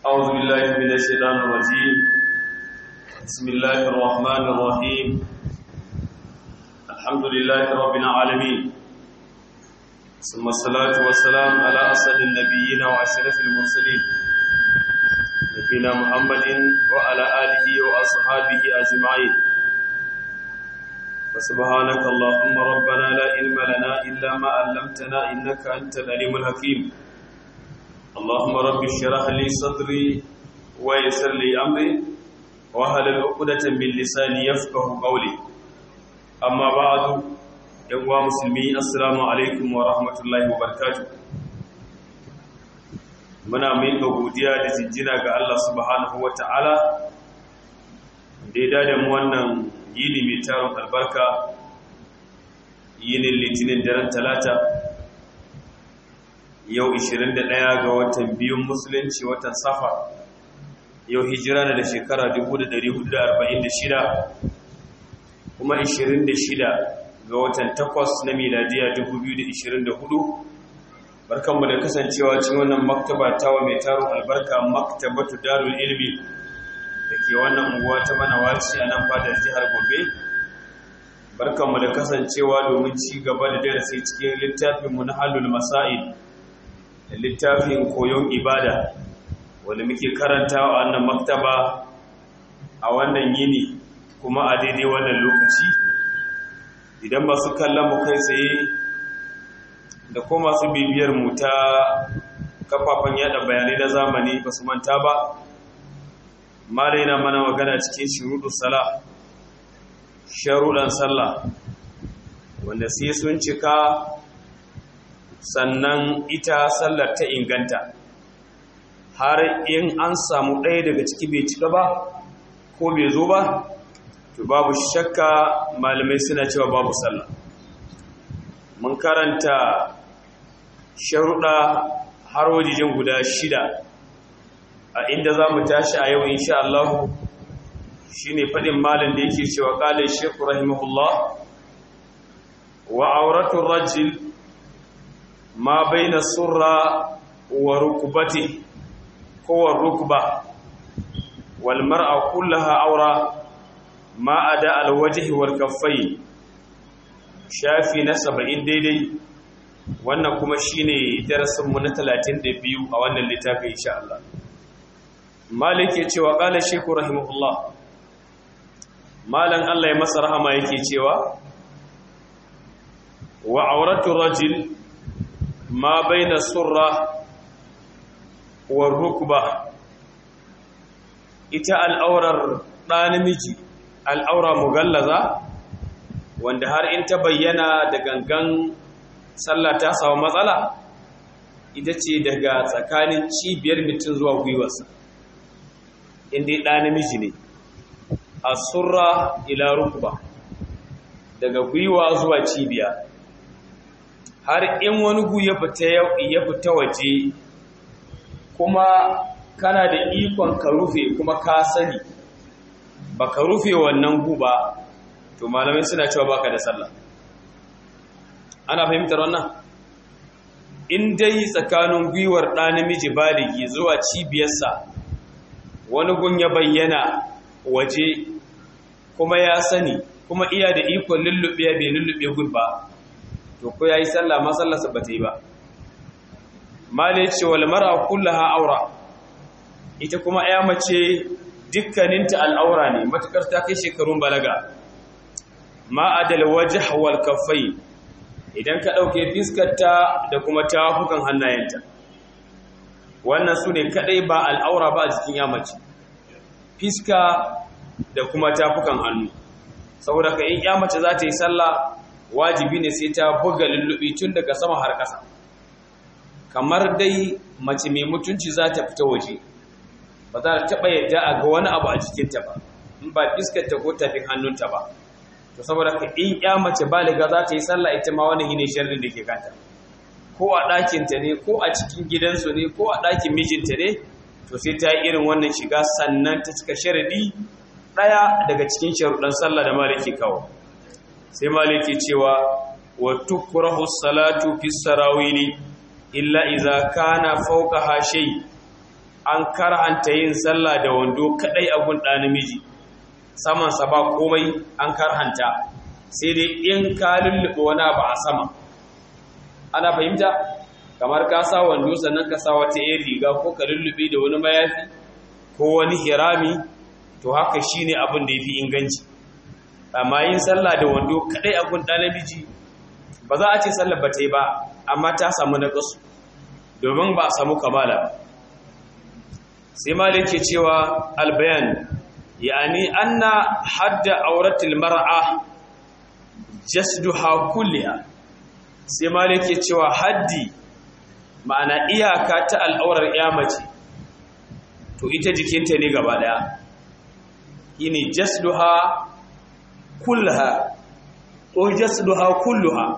أعوذ بالله من الشيطان الرجيم بسم الله الرحمن الرحيم الحمد لله رب العالمين ثم الصلاة والسلام على أسد النبيين وأشرف المرسلين نبينا محمد وعلى آله وأصحابه أجمعين فسبحانك اللهم ربنا لا علم لنا إلا ما علمتنا إنك أنت العليم الحكيم اللهم رب اشرح لي صدري ويسر لي امري واحلل عقدة من لساني يفقهوا قولي اما بعد يا مسلمي السلام عليكم ورحمه الله وبركاته muna miƙa godiya da jinjina ga Allah subhanahu wata'ala da ya dada mu wannan yini mai taron albarka yinin litinin daren talata yau 21 ga watan biyun musulunci watan safa yau hijira na da shekara 1446 kuma 26 ga watan takwas na miladiya 2024 barkanmu da kasancewa cikin wannan maktaba tawa mai taron albarka maktabatu darul ilmi da ke wannan unguwa ta manawaci a nan fadar jihar gobe barkanmu da kasancewa domin ci gaba da darasi cikin littafinmu na halul masa'id littafin koyon ibada wanda muke karanta a wannan maktaba a wannan yini kuma a daidai wannan lokaci idan masu kallon mu kai tsaye da ko masu bibiyar mu ta kafafen yada bayanai na zamani ba su manta ba mara yana mana magana cikin shuruɗu sala sharuɗan sallah wanda sai sun cika sannan ita sallar ta inganta har in an samu ɗaya daga ciki bai cika ba ko bai zo ba to babu shakka malamai suna cewa babu sallah mun karanta sharuɗa har wajejen guda shida a inda za mu tashi a yau insha Allah shi ne faɗin malin da yake cewa ƙalin shekku rahimahullah wa auratun rajil ma baina surra wa rukbati ko wa rukba wal mar'a kullaha awra ma ada al wajhi wal kaffai shafi na 70 daidai wannan kuma shine darasin mu na 32 a wannan littafin insha Allah malik ya cewa qala shaykhu rahimahullah malan Allah ya masa rahama yake cewa wa auratu rajul ma baina surra wa rukba ita al'aurar ɗa namiji al'aura mugallaza wanda har in ta bayyana da gangan sallah ta samu matsala ita ce daga tsakanin cibiyar mutum zuwa gwiwarsa inda ɗa namiji ne a surra ila rukba daga gwiwa zuwa cibiya har in wani gu ya fita waje kuma kana da ikon ka rufe kuma ka sani ba ka rufe wannan gu ba to malamai suna cewa baka da sallah ana fahimtar wannan in dai tsakanin gwiwar ɗa namiji baligi zuwa cibiyarsa wani gun ya bayyana waje kuma ya sani kuma iya da ikon lullube bai lullube gun ba to ko yayi sallah ma sallarsa ba ta yi ba mala ce wal mar'a kullaha aura ita kuma ya mace dukkaninta al'aura ne matukar ta kai shekarun balaga ma adal wajh wal kaffai idan ka dauke fiskarta da kuma tafukan hannayenta wannan sune kadai ba al'aura ba a jikin ya mace fiska da kuma tafukan hannu saboda ka in ya mace za ta yi sallah wajibi ne sai ta buga lullubi tun daga sama har ƙasa kamar dai mace mai mutunci za ta fita waje ba za ta taɓa yadda a ga wani abu a jikinta ba in ba fiskarta ko tafin hannunta ba to saboda ka in ya mace baliga za ta yi sallah ita ma wani ne sharrin da ke kanta ko a ɗakinta ne ko a cikin gidansu ne ko a ɗakin mijinta ne to sai ta yi irin wannan shiga sannan ta cika sharadi ɗaya daga cikin sharuɗan sallah da maliki kawo sai maliki cewa wa tukrahu salatu fi sarawili illa idza kana fawqaha shay an karhanta yin sallah da wando kadai a gun ɗa namiji samansa ba komai an karhanta sai dai in ka lullube wani abu a sama ana fahimta kamar ka sa wando sannan ka sa wata yin riga ko ka lullube da wani mayafi ko wani hirami to haka shine abin da yafi inganci amma yin sallah da wando kadai a gun ɗa namiji ba za a ce sallar ba ta yi ba amma ta samu naƙasu domin ba a samu kamala ba sai malik ke cewa albayan yani anna hadda auratul mar'a jasduha kulliha sai malik ke cewa haddi ma'ana iyaka ta al'aurar mace to ita jikinta ne gaba daya yini jasduha kullaha ko jasduha kulluha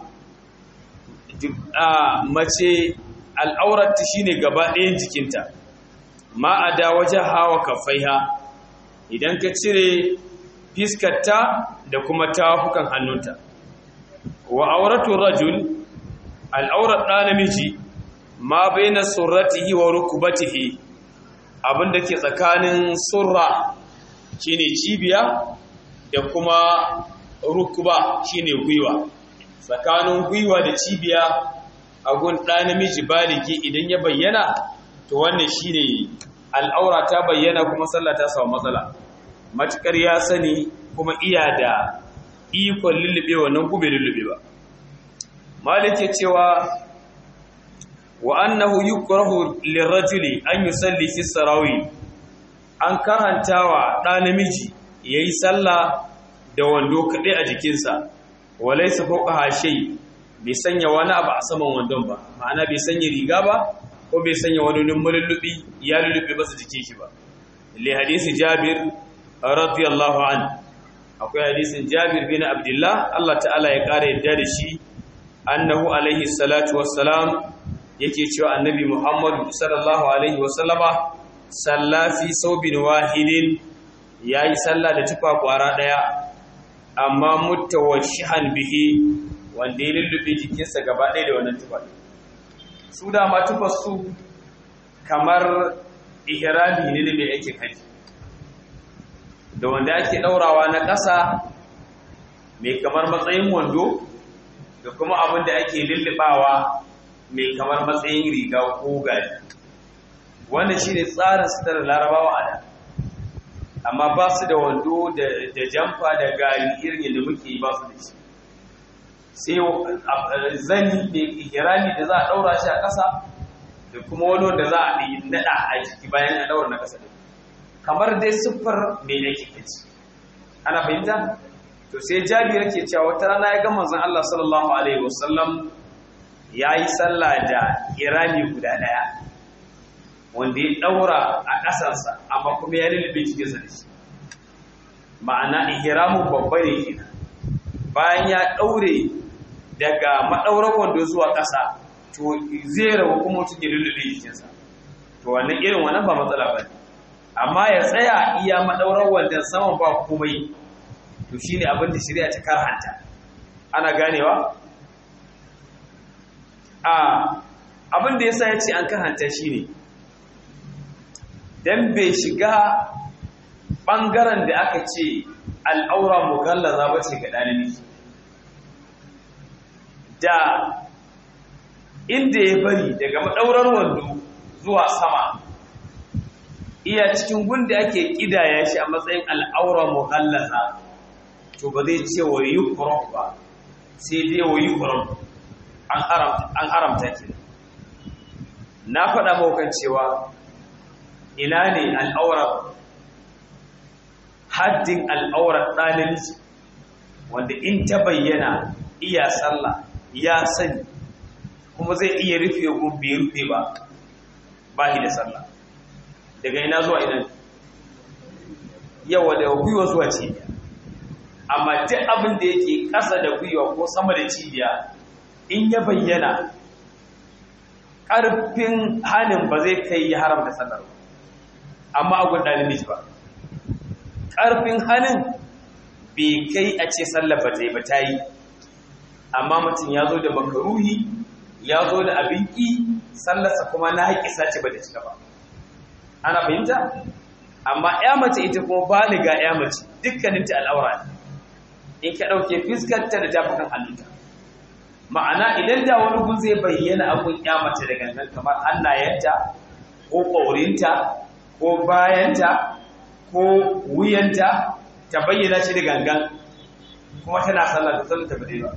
mace al'aurarta shine gaba ɗayan jikinta ma a da wajen hawa kafaiha idan ka cire fiskarta da kuma tafukan hannunta wa auratu rajul al'aurar ɗa namiji ma bai na surratihi wa rukubatihi abinda ke tsakanin surra shine cibiya da kuma rukuba shine gwiwa tsakanin gwiwa da cibiya a gun ɗa namiji baligi idan ya bayyana to wannan shine al'aura ta bayyana kuma sallah ta samu matsala matukar ya sani kuma iya da ikon lullube wannan gube lullube ba malik cewa wa annahu yukrahu lirrajuli an yusalli fi sarawi an karantawa ɗa namiji yayi sallah da wando kaɗai a jikinsa walaysa fawqa shay bai sanya wani abu a saman wandon ba ma'ana bai sanya riga ba ko bai sanya wani mulullubi ya lullubi ba su jike shi ba li hadisi jabir radiyallahu an akwai hadisin jabir bin abdullah Allah ta'ala ya kare yadda da shi annahu alaihi salatu wassalam yake cewa annabi muhammad sallallahu alaihi wasallama salla fi saubin wahidin yayi sallah da tufa kwara daya amma mutawashihan bihi wanda ya lullube jikinsa gaba ɗaya da wannan tufa su dama tufar su kamar ihrami ne da mai aikin haji da wanda ake ɗaurawa na ƙasa mai kamar matsayin wando da kuma abin da ake lullubawa mai kamar matsayin riga ko gari wannan shi ne tsarin sitar larabawa a da amma ba su da wando da jamfa da gari irin yadda muke ba su da shi sai zani mai ihirami da za a ɗaura shi a ƙasa da kuma wani wanda za a naɗa a jiki bayan a ɗaura na ƙasa da kamar dai siffar mai yake kaci ana fahimta to sai jabir yake cewa wata rana ya ga manzon Allah sallallahu alaihi wasallam yayi sallah da irami guda daya wanda ya daura a ƙasarsa amma kuma ya lulube cikin sa da shi ma'ana ihramu babba ne kenan bayan ya daure daga madaurar wando zuwa ƙasa to zai rabu kuma mutum ya lulube jikinsa to wannan irin wannan ba matsala ba ne amma ya tsaya iya madaurar wandon saman ba komai to shine abin da shari'a ta karhanta ana ganewa a abin da yasa yace an karhanta shine dan bai shiga bangaren da aka ce al'aura mugallaza bace ga dalibi da inda ya bari daga madaurar wando zuwa sama iya cikin gunda ake kidaya shi a matsayin al'aura mughallaza to ba zai ce wa yukrah ba sai dai wa yukrah an haramta an haramta ki na faɗa maukan cewa ina ne al'aura haddin al'aura ɗalibci wanda in ta bayyana iya sallah ya sani kuma zai iya rufe gumbi rufe ba ba shi da sallah daga ina zuwa ina yawa daga gwiwa zuwa cibiya amma duk abin da yake ƙasa da gwiwa ko sama da cibiya in ya bayyana ƙarfin hannun ba zai kai ya haramta sallar ba amma agun ɗalibin ba ƙarfin hannun bai kai a ce sallar ba ta yi ba ta yi amma mutum ya zo da makaruhi ya zo da abin ƙi sallarsa kuma na haƙisa ce ba da cika ba ana fahimta amma ya mace ita kuma baliga ya mace dukkaninta al'aura ne in ka ɗauke fiskarta da tafukan hannunta ma'ana idan da wani gun zai bayyana abun ya mace da gangan kamar hannayenta ko ƙaurinta ko bayanta ko wuyanta ta bayyana shi da gangan kuma tana sallah da sallah ta bade ba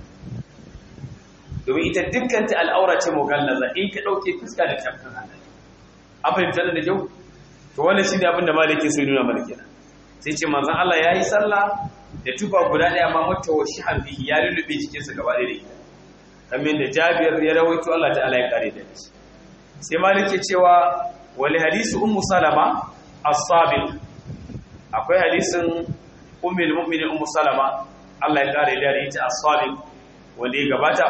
domin ita dukkanta al'aura ce mugallaza in ka ɗauke fuska da tafukan hannun an fahimta da kyau to wannan shine abin da maliki sai nuna mana kenan sai ce manzon Allah yayi sallah da tufa guda daya ma mata wa shihan bihi ya lulube cikin sa gaba da ita kamar da Jabir ya rawaito Allah ta'ala ya kare da shi sai maliki cewa wali hadisi ummu salama as-sabiq akwai hadisin ummul mu'minin ummu salama Allah ya kare da ita as-sabiq wanda ya gabata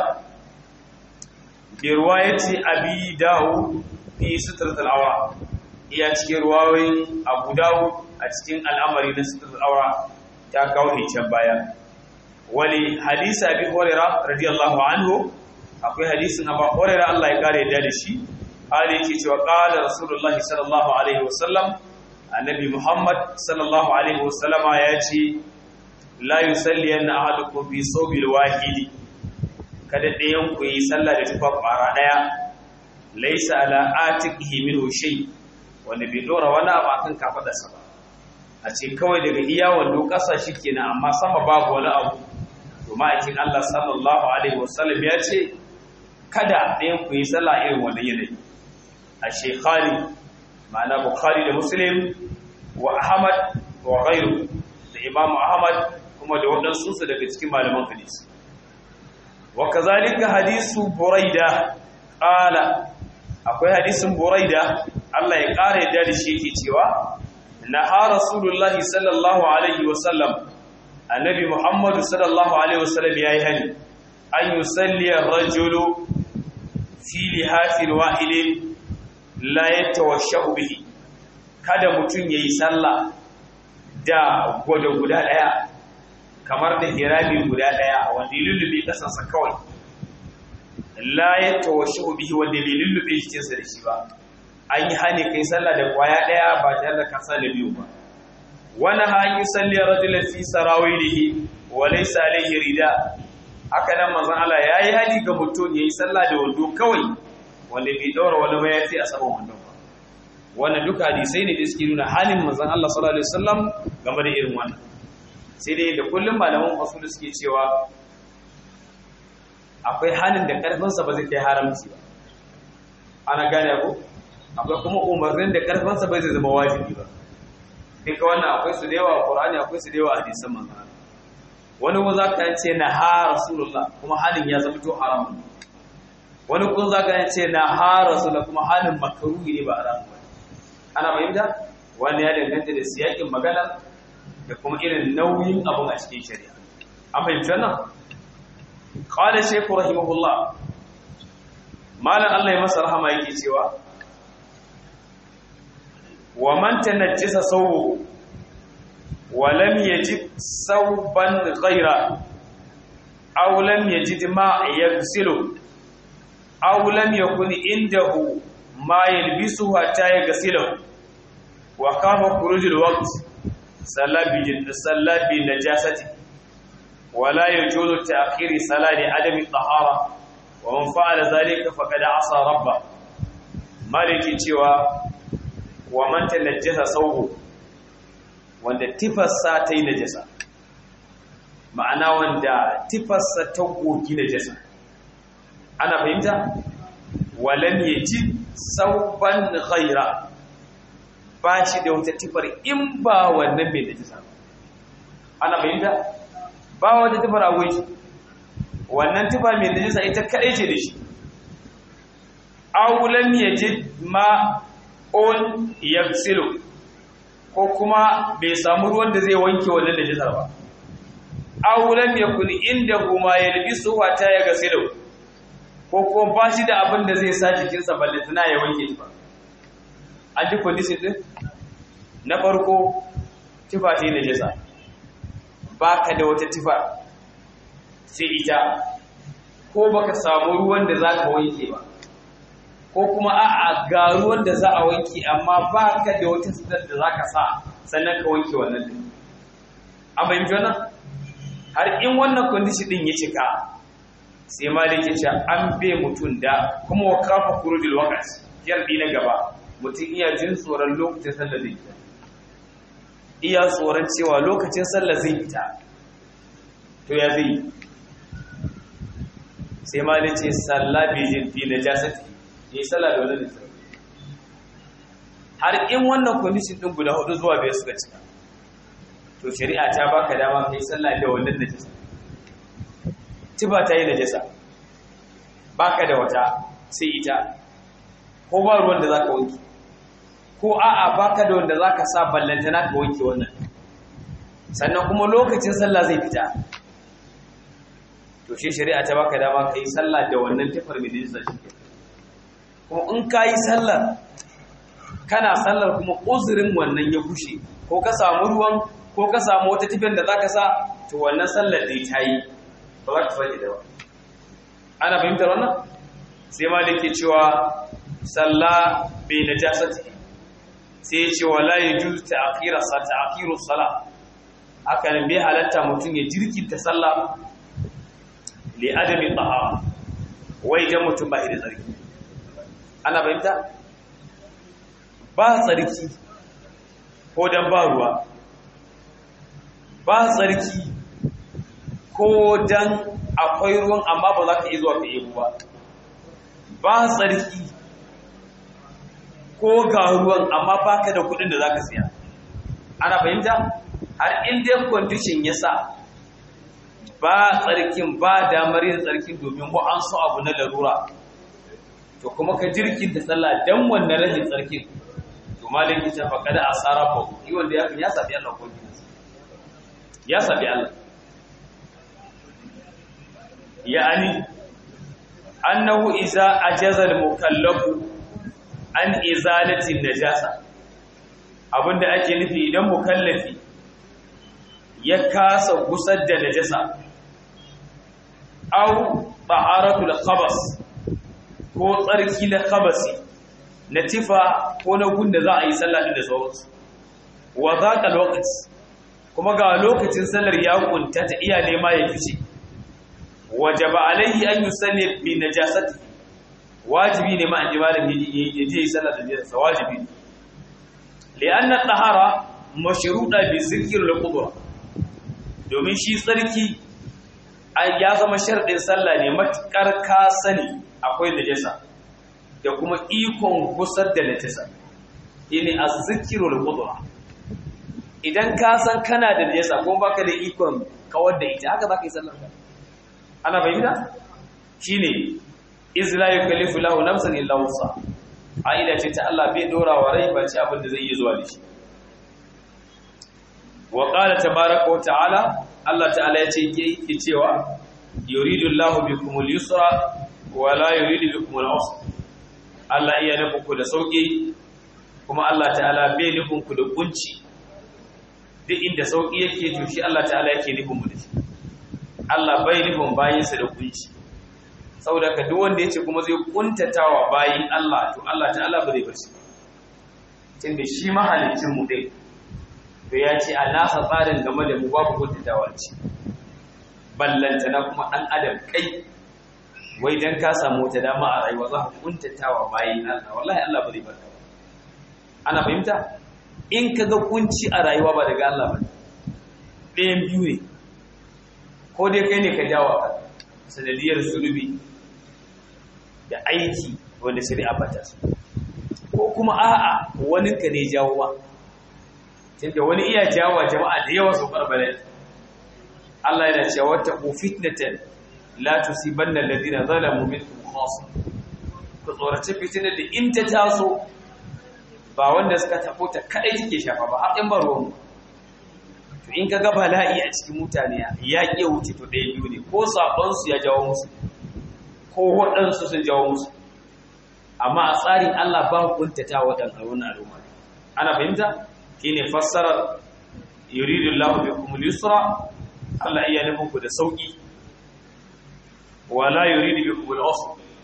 bi riwayati abi dawud fi sutratul awra iya cikin ruwayoyin abu dawo a cikin al'amari na sitar aura ta kawo can baya wani hadisa abi horera radiyallahu anhu akwai hadisin abu horera Allah ya kare da shi hali yake cewa qala rasulullahi sallallahu alaihi wasallam annabi muhammad sallallahu alaihi wasallama ya ce la yusalli anna ahadukum fi sawbil wahidi kada ɗayan ku yi sallah da tufa ƙwara ɗaya laisa ala atiqihi minhu shay' wanda bai dora wani abu akan kafadarsa ba a ce kawai daga iya wando ƙasa shi kenan amma sama babu wani abu to ma'aikin Allah sallallahu alaihi wasallam ya ce kada ɗayan ku yi sallah irin wannan yanayi a shekhari ma'ana bukhari da muslim wa ahmad wa ghairu da imam ahmad kuma da waɗansu su daga cikin malaman hadisi wa kazalika hadisu buraida qala akwai hadisin buraida Allah ya ƙara yadda da shi yake cewa na ha rasulullahi sallallahu alaihi wasallam annabi muhammadu sallallahu alaihi wasallam ya yi hani an yi salliyar rajulu fi lihafin wa'ilin la ya tawashe bihi kada mutum ya yi sallah da gwada guda ɗaya kamar da hirami guda ɗaya wanda ya lullube ƙasansa kawai la ya tawashe bihi wanda bai lullube jikinsa da shi ba an yi hani kai sallah da kwaya daya ba tare da kasa da biyu ba wani ha yi salli rajulan fi sarawilihi wa laysa alayhi rida haka nan manzon Allah yayi hali ga mutum yayi sallah da wando kawai wanda bai daura wani mayafi a saman wando ba wannan duka hadisai ne da suke nuna halin manzon Allah sallallahu alaihi wasallam game da irin wannan sai dai da kullum malaman usul suke cewa akwai halin da karfinsa ba zai kai haramci ba ana gane ko akwai kuma umarnin da karfansa bai zai zama wajibi ba duka wannan akwai su da yawa a Qur'ani akwai su da yawa a hadisan manzon wani ko zaka ce na ha rasulullah kuma halin ya zama to haram wani ko zaka ce na ha rasulullah kuma halin makruhi ne ba haram ba ana fahimta wani ya danganta da siyakin magana da kuma irin nauyin abun a cikin shari'a an fahimta nan qala shaykh rahimahullah malan Allah ya masa rahama yake cewa wa man tanajjasa sawbuhu wa lam yajid sawban ghayra aw lam yajid ma yaghsilu aw lam yakun indahu ma yalbisu hatta yaghsilu wa kama khuruj alwaqt salabi salabi najasati ولا يجوز تأخير صلاة عدم الطهارة ومن فعل ذلك فقد عصى ربه مالك cewa wa man tanajjasa sawbu wanda tifarsa ta yi najasa ma'ana wanda tifarsa ta gogi najasa ana fahimta walam yaji sauban ghaira ba shi da wata tifar in ba wannan mai najasa ana fahimta ba wata tifar agwai shi wannan tifa mai najasa ita kaɗai ce da shi aulam yajid ma on yaksilu ko kuma bai samu ruwan da zai wanke wannan da jisar ba aw lam yakun indahu ma yalbisu hatta yaghsilu ko kuma ba shi da abin da zai sa jikinsa balle tana ya wanke shi ba an ji condition din na farko tifa ce na jisa baka da wata tifa sai ita ko baka samu ruwan da zaka wanke ba ko kuma a'a ga ruwan da za a wanke amma ba ka da wata sitar da za ka sa sannan ka wanke wannan din an fahimci wannan har in wannan condition din ya cika sai malik ya ce an be mutum da kuma wa kafa kurudil waqt yardi na gaba mutum iya jin tsoron lokacin sallar zai fita iya tsoron cewa lokacin sallar zai fita to ya zai sai malik ce sallah bi jin fi najasati yi sallah da wannan har in wannan condition din guda hudu zuwa biyar suka cika to shari'a ta baka dama kai sallah da wannan najasa tiba ta yi najasa baka da wata sai ita ko ba ruwan da zaka wanke ko a'a baka da wanda zaka sa ballantana ka wanke wannan sannan kuma lokacin sallah zai fita to shi shari'a ta baka dama kai sallah da wannan tafar mai najasa shi kuma in kayi sallar kana sallar kuma uzurin wannan ya kushe ko ka samu ruwan ko ka samu wata tifin da zaka sa to wannan sallar da ta yi ba za ta sake da ba ana fahimtar wannan sai ma da ke cewa salla bai na jasati sai ya ce wala ya ju ta'khira sa ta'khiru sala haka nan bai halatta mutum ya jirkinta sallah li adami tahara wai dan mutum ba da tsarki ana fahimta ba tsarki ko dan ba ruwa ba tsarki ko dan akwai ruwan amma ba za ka iya zuwa ka yi ba ba tsarki ko ga ruwan amma ba ka da kudin da za ka siya ana fahimta har inda condition ya sa ba tsarkin ba damar yin tsarkin domin ko an so abu na larura to kuma ka jirkin da sallah dan wannan rashin tsarkin to malaki ta faƙa da asara ba yi wanda ya ya sabi Allah ko ya sabi Allah yani annahu iza ajaza al-mukallafu an izalati najasa abinda ake nufi idan mukallafi ya kasa gusar da najasa aw taharatul khabas ko tsarki na khabasi na tifa ko na gunda za a yi sallah din da sauransu wa zaqa alwaqt kuma ga lokacin sallar ya kunta ta iya nema ya fice wajaba alaihi an yusalli bi najasati wajibi ne ma an ji malami ya je sallar da najasa wajibi li'anna tahara mashruda bi zikr al-qudra domin shi tsarki ya zama sharɗin sallah ne matukar ka sani akwai najasa da kuma ikon gusar da najasa shine az-zikru al-qudra idan ka san kana da najasa kuma baka da ikon kawar da ita haka zaka yi sallar ka ana bayyana shine iz la yukallifu lahu nafsan illa wusa aida ce ta Allah bai dora wa rai ba ce abin da zai yi zuwa da shi wa qala tabaaraka wa ta'ala Allah ta'ala ya ce yake cewa yuridu Allahu bikum al-yusra wa la yuridu bikum al-usra Allah iya nufin ku da sauki kuma Allah ta'ala bai nufin ku da kunci duk inda sauki yake to shi Allah ta'ala yake nufin mu da shi Allah bai nufin bayinsa da kunci saboda ka duk wanda yace kuma zai kuntatawa bayin Allah to Allah ta'ala ba zai bar shi tunda shi mahalicin mu dai to ya ce a nasa tsarin game da mu babu kuntatawa ce ballantana kuma ɗan adam kai wai dan ka samu wata dama a rayuwa za ka kuntatawa bayin Allah wallahi Allah ba zai bar ka ana fahimta in ka ga kunci a rayuwa ba daga Allah ba ɗayan biyu ne ko dai kai ne ka jawo ka sanadiyar zunubi da aiki wanda shari'a ba ta so ko kuma a'a wani ka ne jawo ba tunda wani iya jawo jama'a da yawa su barbare Allah yana cewa wata ku fitnatan la tusibanna alladhina zalamu minkum khassa ku tsorace fitina da in ta taso ba wanda suka tafo ta kadai take shafa ba har in ba ruwan to in ka ga bala'i a cikin mutane ya ƙi wuce to ɗaya biyu ne ko saɓonsu ya jawo musu ko waɗansu sun jawo musu amma a tsarin Allah ba kuntata waɗanda wani al'umma ana fahimta shi ne fassarar yuridu Allah bi kuma yusra Allah iya nufin ku da sauƙi wala yuridu bi kuma usr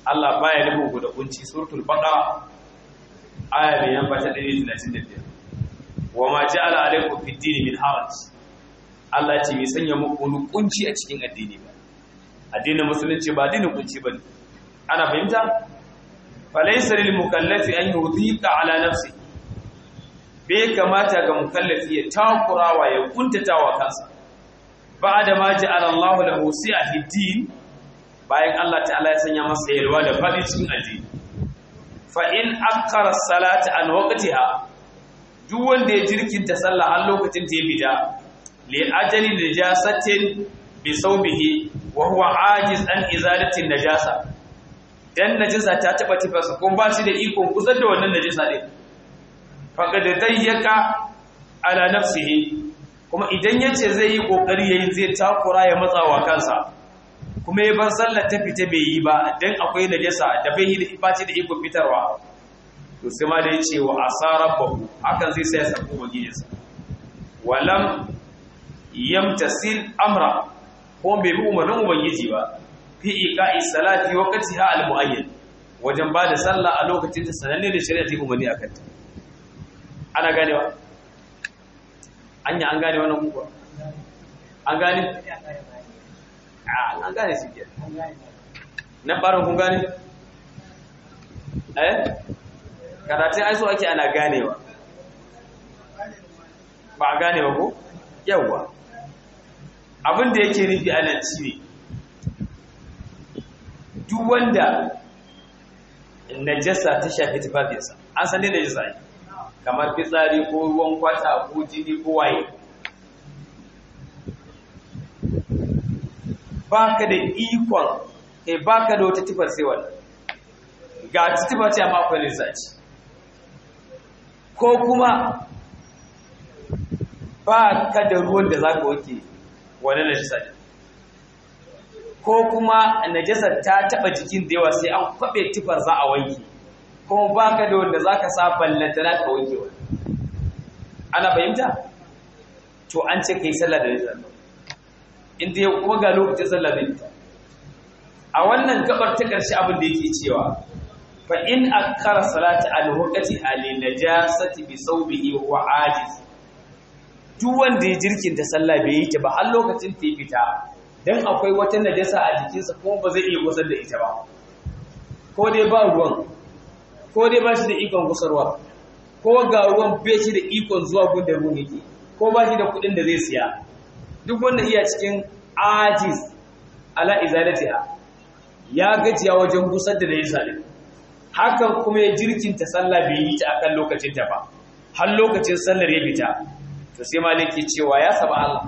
Allah baya nufin ku da kunci suratul baqara aya mai yamba ta 135 wa ma ja'ala alaykum fid din min haraj Allah ce bai sanya muku wani kunci a cikin addini ba addinin musulunci ba addinin kunci bane ana fahimta falaysa lil mukallafi an yudhiqa ala nafsi bai kamata ga mukallafi ya takurawa ya kuntatawa kansa ba'da ma ja'ala Allahu lahu si'a fid din bayan Allah ta'ala ya sanya masa yalwa da fadi cikin addini fa in akkara salata an waqtiha duk wanda ya jirkinta sallah har lokacin ta ya bida li ajali najasatin bi sawbihi wa huwa ajiz an izalati najasa dan najasa ta taba tifarsa ko ba shi da ikon kusar da wannan najasa din faqad dayyaka ala nafsihi kuma idan yace zai yi kokari yayin zai takura ya matsawa kansa kuma ya bar sallar ta fita bai yi ba dan akwai najasa da bai yi da ifaci da ikon fitarwa to sai ma da yace wa asarabahu hakan zai sai ya sako magijinsa walam yamtasil amra ko bai bi umarnin ubangiji ba fi iqa'i salati waqtiha al-muayyan wajen ba da sallah a lokacin ta sananne da shari'a ta umarni akan ta ana ganewa anya an gane wannan kuwa an gane an gane shi ke na barin kun gane eh karatun ai so ake ana ganewa ba a ganewa ko yawwa abin da yake nufi a nan shi ne duk wanda najasa ta shafi tufafinsa an san ne najasa ne kamar fitsari ko ruwan kwata ko jini ko waye ba ka da ikon kai ba ka da wata tufar sai wannan ga tufa ce amma akwai lissaci ko kuma ba ka da ruwan da za ka wake wani najasa ne ko kuma najasa ta taba jikin da yawa sai an kwabe tufar za a wanke kuma ba ka da wanda za ka sa ballanta na ka wanke wani ana fahimta to an ce ka yi sallah da najasa inda ya kuma ga lokacin sallah da ita a wannan gabar ta ƙarshe abin da yake cewa fa in akkara salati al waqti al najasati bi sawbihi wa ajiz duk wanda ya jirkinta sallah bai yi ta ba har lokacin ta fita dan akwai wata najasa a jikinsa kuma ba zai iya gusar da ita ba ko dai ba ruwan ko dai ba shi da ikon gusarwa ko ga ruwan bai shi da ikon zuwa gunda ruwan yake ko ba shi da kuɗin da zai siya duk wanda iya cikin ajiz ala izalatiha ya gajiya wajen gusar da najasa din hakan kuma ya jirkinta sallah bai yi ta akan lokacin ta ba har lokacin sallar ya fita to sai maliki cewa ya saba Allah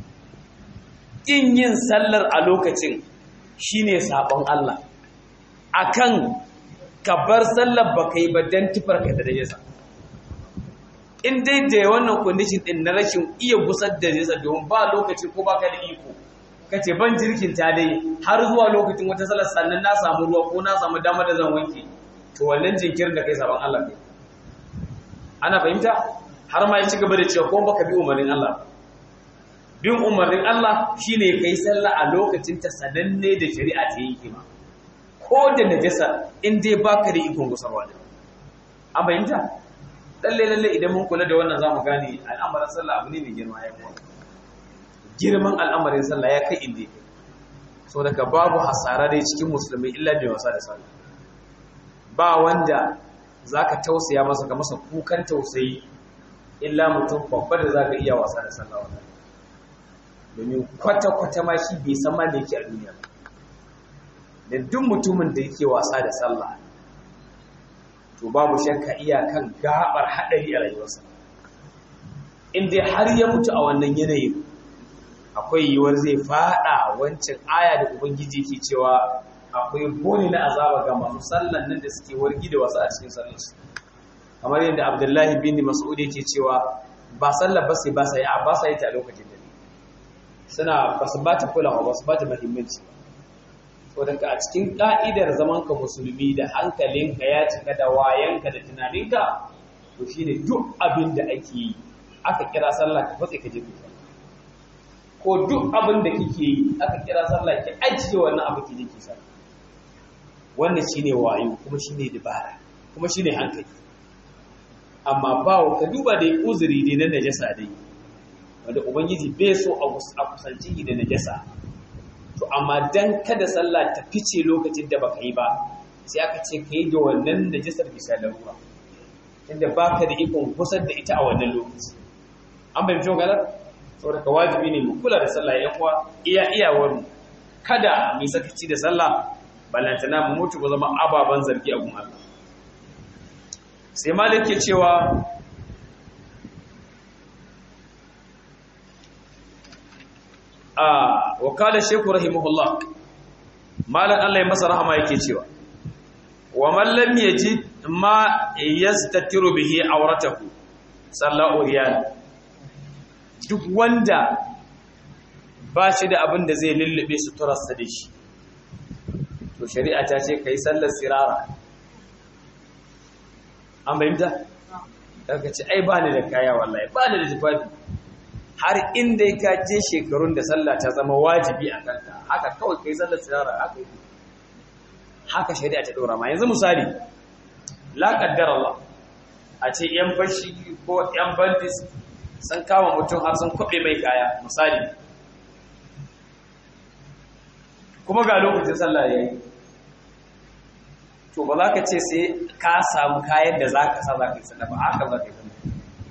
in yin sallar a lokacin shine sabon Allah akan ka bar sallar baka yi ba dan tufarka da najasa in dai da wannan condition din na rashin iya gusar da najasa domin ba lokaci ko baka da iko kace ban jirkin ta dai har zuwa lokacin wata sallar sannan na samu ruwa ko na samu dama da zan wanke to wannan jinkirin da kai sabon Allah kai ana fahimta har ma ya ci gaba da cewa ko baka bi umarnin Allah bin umarnin Allah shine kai sallah a lokacin ta sananne da shari'a ta yi kima ko da najasa in dai baka da ikon gusarwa da an fahimta lalle lalle idan mun kula da wannan zamu gane al'amarin sallah abu ne mai girma ya kuma girman al'amarin sallah ya kai inda so daga babu hasara dai cikin musulmi illa da wasa da sallah ba wanda zaka tausaya masa ka masa kukan tausayi illa mutum babba da za ka iya wasa da sallah wannan domin kwata-kwata ma shi bai san ma da yake a duniya da duk mutumin da yake wasa da sallah to babu shakka iya kan gabar haɗari a rayuwarsa in dai har ya mutu a wannan yanayin akwai yiwuwar zai fada wancan aya da ubangiji ke cewa akwai boni na azaba ga masu sallan nan da suke wargi da wasu a cikin sallarsu kamar yadda abdullahi bin mas'ud yake cewa ba sallar ba sai ba sai a ba sai ta lokacin da suna ba su ba ta kulawa ba su ba ta muhimmanci to daga a cikin ka'idar zaman ka musulmi da hankalinka ya cika da wayanka da tunaninka to shine duk abin da ake yi aka kira sallah ka fatse ka je ka ko duk abin da kike yi aka kira sallah ki ajiye wannan abu ki je ki sallah wannan shine wayo kuma shine dabara kuma shine hankali amma ba ka duba da uzuri dai na najasa dai wanda ubangiji bai so a kusanci da najasa to amma dan kada sallah ta fice lokacin da baka yi ba sai aka ce ka yi da wannan najasar bisa larura inda baka da ikon kusan da ita a wannan lokaci an bai fito galar saboda ka wajibi ne mu kula da sallah ya kuwa iya iyawar mu kada mu sakaci da sallah balantana mu mutu ba zama ababan zargi a gun Allah sai malik ke cewa a wakala sheku rahimahullah malan Allah ya masa rahama yake cewa wa man lam yajid ma yastatiru bihi awratahu sallahu riyal duk wanda ba shi da abin da zai lullube suturarsa da shi to shari'a ta ce kai sallar sirara an bayyanta daga ce ai ba ni da kaya wallahi ba ni da tufafi har inda ka je shekarun da sallah ta zama wajibi a kanka haka kawai kai sallar sirara haka haka shari'a ta dora ma yanzu misali la qaddar Allah a ce yan fashi ko yan bandits sun kama mutum har sun kwabe mai kaya misali kuma ga lokacin sallah yayi to ba za ka ce sai ka samu kayan da za ka sa za ka yi sallah ba haka za ka yi sallah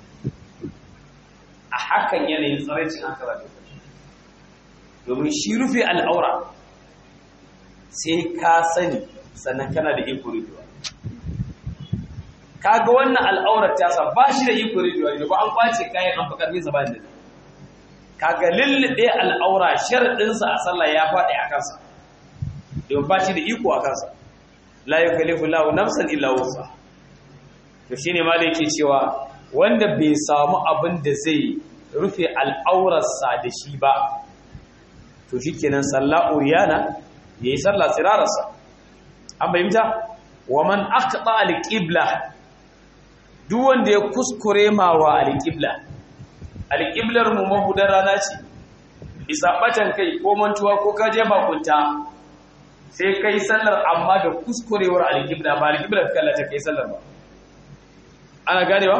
a hakan yanayin tsaraicin haka za ka yi domin shi rufe al'aura sai ka sani sannan kana da iko rufewa ka ga wannan al'aurar ta sa ba shi da iko rufewa ne ba an kwace kayan an fakar nisa ba da ka ga lullube al'aura sharaɗinsa a sallah ya faɗi a kansa domin ba shi da iko a kansa la yukallifu lahu nafsan illa wusa to shine ma da yake cewa wanda bai samu abin da zai rufe al'aurarsa da shi ba to shikenan sallah uriyana yayi sallah tsirararsa an bayyanta wa man aqta al-qibla duk wanda ya kuskure ma wa al-qibla al-qiblar mu mahudar rana ce bisa batan kai ko mantuwa ko kaje bakunta sai kai sallar amma da kuskurewar alƙibla ba alƙibla ka kallata kai sallar ba ana ganewa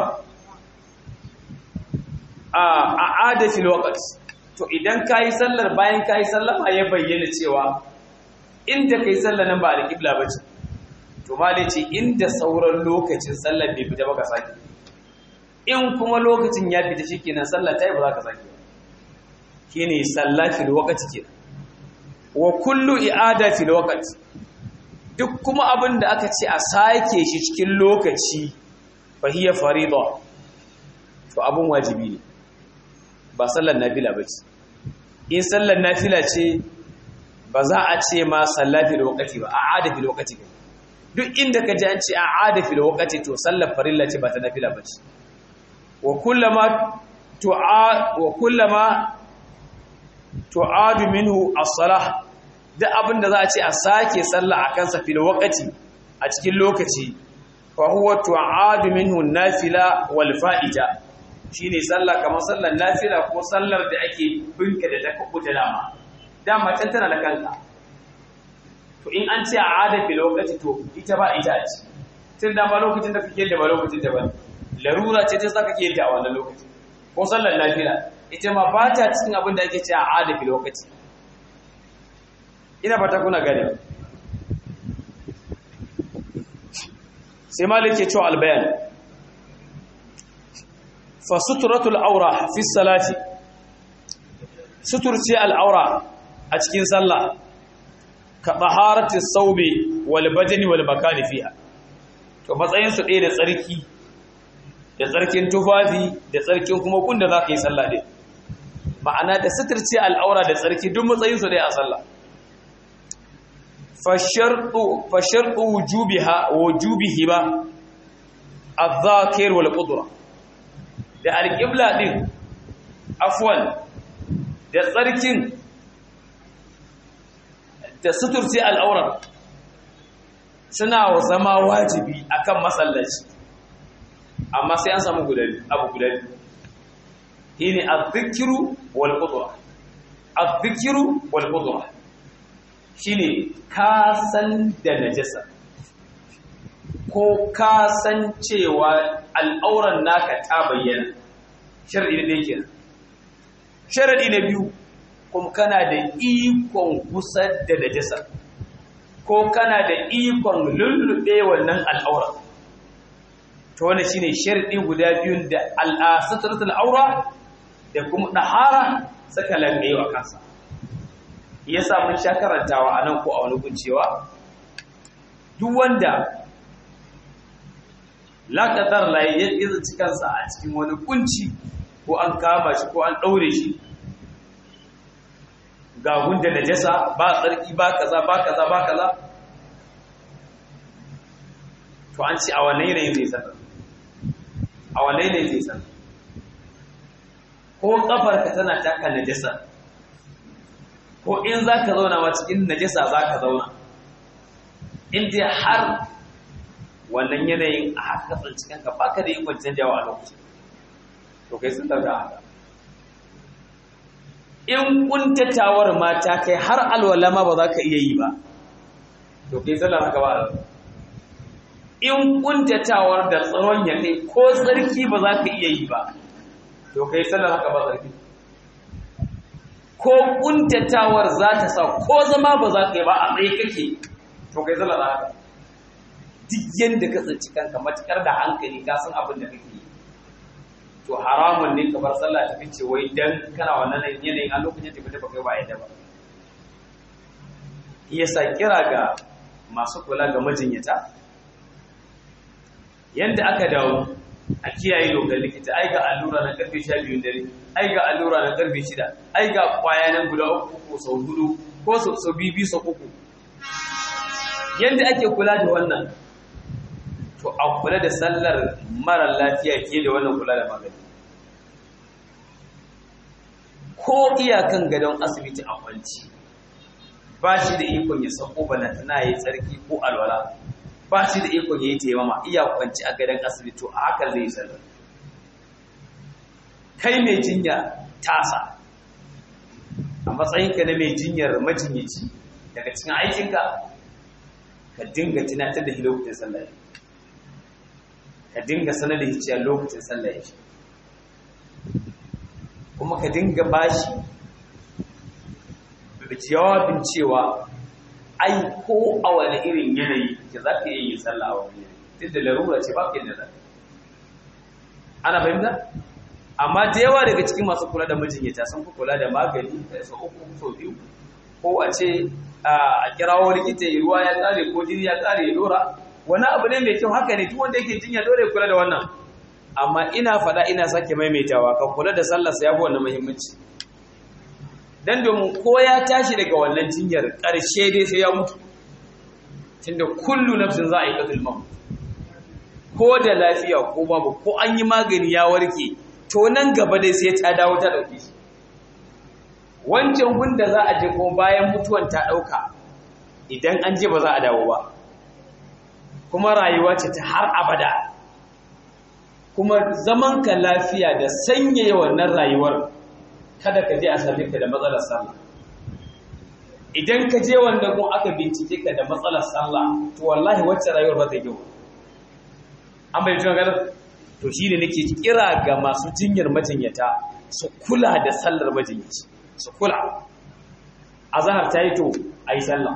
a a adafil waqt to idan kai sallar bayan kai sallar ma ya bayyana cewa inda kai sallar nan ba alƙibla bace to malai ce inda sauran lokacin sallar bai fita ba ka saki in kuma lokacin ya fita shikenan sallar ta yi ba za ka saki shine sallatil waqti kenan wa kullu i'ada fil waqt duk kuma abin da aka ce a sake shi cikin lokaci fa hiya farida to abun wajibi ne ba sallar nafila bace in sallar nafila ce ba za a ce ma sallati da waqti ba a'ada fil waqti duk inda ka ji an ce a'ada fil waqti to sallar farilla ce ba ta nafila bace wa kullama tu'a wa kullama tu'adu minhu as-salah duk abinda za a ce a sake sallah a kansa fil waqti a cikin lokaci fa huwa tu'adu minhu an-nafila wal fa'ida shine sallah kamar sallar nafila ko sallar da ake binka da ta kubuta dama dama can tana da kanka to in an ce a'ada fil waqti to ita ba ita ce tun da ba lokacin da kake da ba lokacin da ba larura ce ta saka kake da a wannan lokaci ko sallar nafila ita ma ba ta cikin abin da ake ce a adafi lokaci ina fata kuna gane sai malik ke cewa albayan fa suturatul aura fi salati suturce al'aura a cikin sallah ka taharati saube wal badani wal makani fiha to matsayin su ɗaya da tsarki da tsarkin tufafi da tsarkin kuma kunda za ka yi sallah ɗin ma'ana da suturce al'aura da tsarki duk matsayinsu dai a sallah fasharɗu wujubihi ba a zakir wal ƙudura da alƙibla ɗin afwan da tsarkin da suturce al'aurar suna zama wajibi akan masallaci amma sai an samu abu guda biyu shine az-zikru wal qudra az-zikru wal qudra shine ka san da najasa ko ka san cewa al'auran naka ta bayyana sharadi ne yake sharadi na biyu kuma kana da ikon kusa da najasa ko kana da ikon lullube wannan al'aura to wannan shine sharadi guda biyun da al'asatratul aura da kuma dahara saka lambewa kansa yasa mun sha karantawa anan ko a wani guncewa duk wanda laƙatar layi ya tsinci kansa a cikin wani kunci ko an kama shi ko an ɗaure shi ga gunda najasa ba tsarki ba kaza ba kaza ba kaza to an ce a wannan yanayin zai sanar a wannan yanayin zai sanar ko kafarka tana taka najasa ko in za ka zauna ma cikin najasa za ka zauna in dai har wannan yanayin a haka tsanci kanka ba ka da ikon canjawa a lokacin to kai sun dauka haka in kuntatawar mata kai har alwala ma ba za ka iya yi ba to kai sallar haka ba in kuntatawar da tsaron ya kai ko tsarki ba za ka iya yi ba to kai sallar haka ba tsarki ko kuntatawar za ta sa ko zama ba za ka yi ba a tsaye kake to kai sallar haka duk yadda ka tsinci kanka matukar da hankali ka san abin da kake yi to haramun ne ka bar sallah ta fice wai dan kana wannan yanayin a lokacin tafi tafi kai ba yadda ba yasa kira ga masu kula ga majinyata yanda aka dawo a kiyaye lokacin likita ai ga allura na karfe 12 dare ai ga allura na karfe 6 ai ga kwaya nan guda uku ko sau hudu ko sau bibi sau uku yanda ake kula da wannan to a kula da sallar mara lafiya ke da wannan kula da magani ko iyakan gadon asibiti a kwanci ba shi da ikon ya sako balantana ya yi tsarki ko alwala ba shi da ikon ya yi taimama iya kwanci a gadon asibiti a haka zai sallar kai mai jinya tasa a matsayinka na mai jinyar majinyaci daga cikin aikinka ka dinga tunatar da lokacin sallah ka dinga sanar da hiciyar lokacin sallah yake kuma ka dinga bashi da jawabin cewa ai ko a wani irin yanayi ke za ka yi sallah a wani yanayi duk da larura ce ba ka yadda za ana fahimta amma da yawa daga cikin masu kula da majinyata sun fi kula da magani da sau uku sau biyu ko a ce a kirawo likita ruwa ya tsare ko jini ya tsare ya dora wani abu ne mai kyau haka ne duk wanda yake jinya dole kula da wannan amma ina fada ina sake maimaitawa ka kula da sallar sa yafi wannan muhimmanci dan domin ko ya tashi daga wannan jinyar karshe dai sai ya mutu tunda kullu nafsin za a yi qatul maut ko da lafiya ko babu ko an yi magani ya warke to nan gaba dai sai ta dawo ta dauke shi wancan gunda za a je ko bayan mutuwan ta dauka idan an je ba za a dawo ba kuma rayuwa ce ta har abada kuma zaman ka lafiya da sanyaya wannan rayuwar kada ka je a same ka da matsalar sallah idan ka je wanda kun aka bincike ka da matsalar sallah to wallahi wacce rayuwar ba ta yi an bai tuna ganin to shine nake kira ga masu jinyar majinyata su kula da sallar majinyaci su kula azhar ta yi to ayi sallah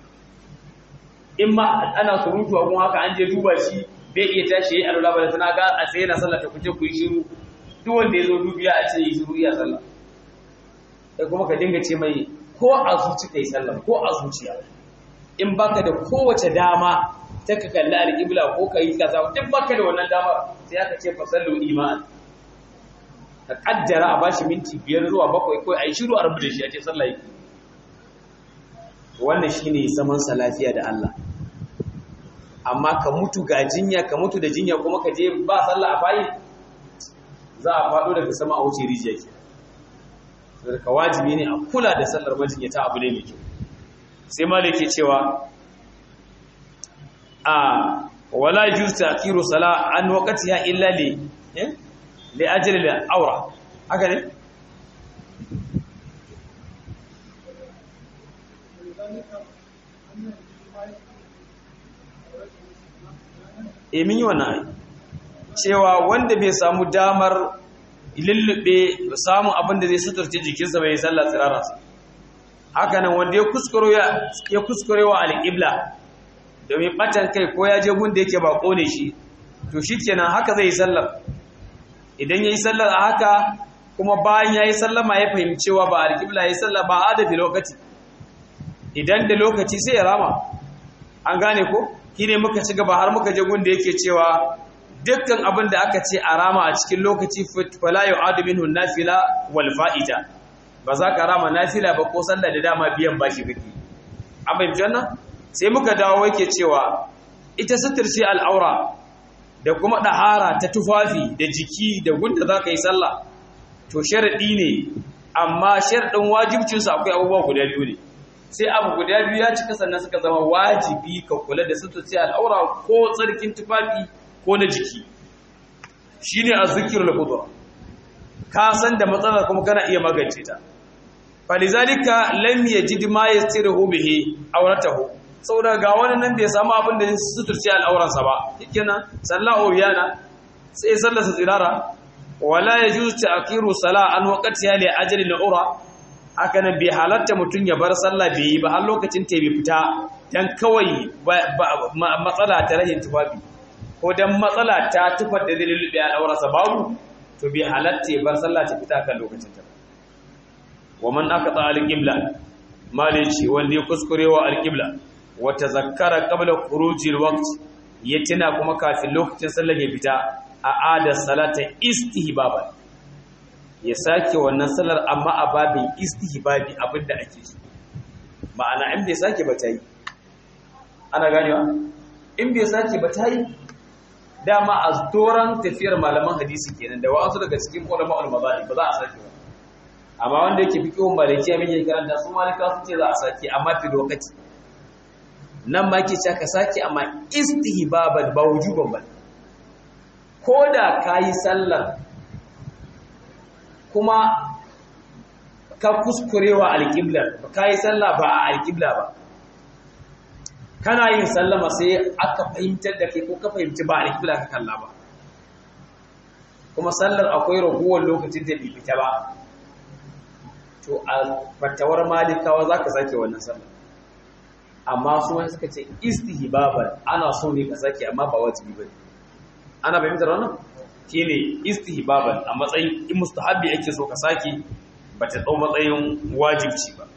in ma ana surutu a kuma haka an je duba shi bai iya tashi yayi alwala ba tana ga a tsaye na sallah ta kuce ku yi shiru duk wanda ya zo dubiya a ce yi shiru ya sallah sai kuma ka dinga ce mai ko a zuci kai sallah ko a zuciya in baka da kowace dama ta ka kalli alƙibla ko ka yi kaza duk baka da wannan dama sai aka ce fasallu iman ka kaddara a bashi minti biyar zuwa bakwai ko a yi shiru a rubu da shi a ce sallah yake wannan shine zaman sa lafiya da Allah amma ka mutu ga jinya ka mutu da jinya kuma ka je ba sallah a bayi za a faɗo daga sama a wuce rijiya ke daga wajibi ne a kula da sallar majinya ta abu ne mai kyau sai malik ke cewa a wala yujuz ta'khiru sala an waqtiha illa li li ajli al-awra haka ne e min yi wannan cewa wanda bai samu damar lullube samun abin da zai suturce jikinsa bai sallah tsirararsa haka nan wanda ya kuskure wa alƙibla domin ɓatan kai ko ya je gunda yake ba ƙone shi to shi kenan haka zai yi sallar idan ya yi sallar a haka kuma bayan ya yi sallama ya fahimcewa ba alƙibla ya yi sallar ba a dafi lokaci idan da lokaci sai ya rama an gane ko shi ne muka ci gaba har muka je gunda yake cewa dukkan abin da aka ce a rama a cikin lokaci fala yu'adu minhu nafila wal fa'ida ba za ka rama nafila ba ko sallah da dama biyan bashi kake an bayyana wannan sai muka dawo yake cewa ita suturci al'aura da kuma dahara ta tufafi da jiki da gunda za ka yi sallah to sharadi ne amma sharadin wajibcin su akwai abubuwa guda biyu ne sai abu guda biyu ya cika sannan suka zama wajibi ka kula da suturci al'aura ko tsarkin tufafi ko na jiki shi ne a zikirul kudur ka san da matsalar kuma kana iya magance ta falizalika lam yajid ma yastirihu bihi awratahu saboda ga wani nan bai samu abin da zai suturce al'auransa ba shikenan sallahu yana sai sallarsa tsirara wala yajuzu ta'khiru sala an waqtiha li ajli al'ura haka nan bai halatta mutun ya bar sallah bai yi ba har lokacin ta bai fita dan kawai matsala ta rahin tufafi ko dan matsala ta tufar da zai lulluɓe a ɗaurarsa babu to bai halatta ya bar sallah ta fita kan lokacin ta wa man aka ta alƙibla mali ce wanda ya kuskure wa alƙibla wa tazakkara qabla khurujil waqt ya tuna kuma kafin lokacin sallar ya fita a ada salata istihbaban ya sake wannan sallar amma a babin istihbabi abinda ake so ma'ana in bai sake ba ta yi ana ganewa in bai sake ba ta yi dama a doron tafiyar malaman hadisi kenan da wa'ansu daga cikin ulama ulmazali ba za a sake ba amma wanda yake fi kiwon maliki abin yake karanta su malika su ce za a sake amma fi lokaci nan ma ke cewa ka sake amma istihbaban ba wujuban ba ko da ka yi sallar kuma ka kuskurewa alƙiblar ba ka yi sallah ba a alƙibla ba kana yin sallama sai aka fahimtar da kai ko ka fahimci ba alƙibla ka kalla ba kuma sallar akwai raguwar lokacin da bai fita ba to a fatawar malikawa za ka sake wannan sallar amma su wani suka ce istihbaban ana so ne ka sake amma ba wajibi ba ana fahimtar wannan shine istihbaban a matsayin in mustahabbi ake so ka sake ba ta tsau matsayin wajibci ba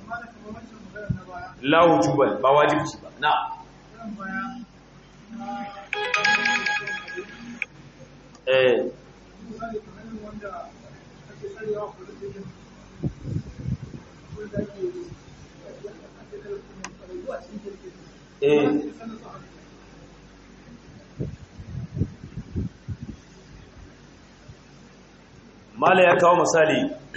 la wujuban ba wajibci ba na eh eh mala ya kawo misali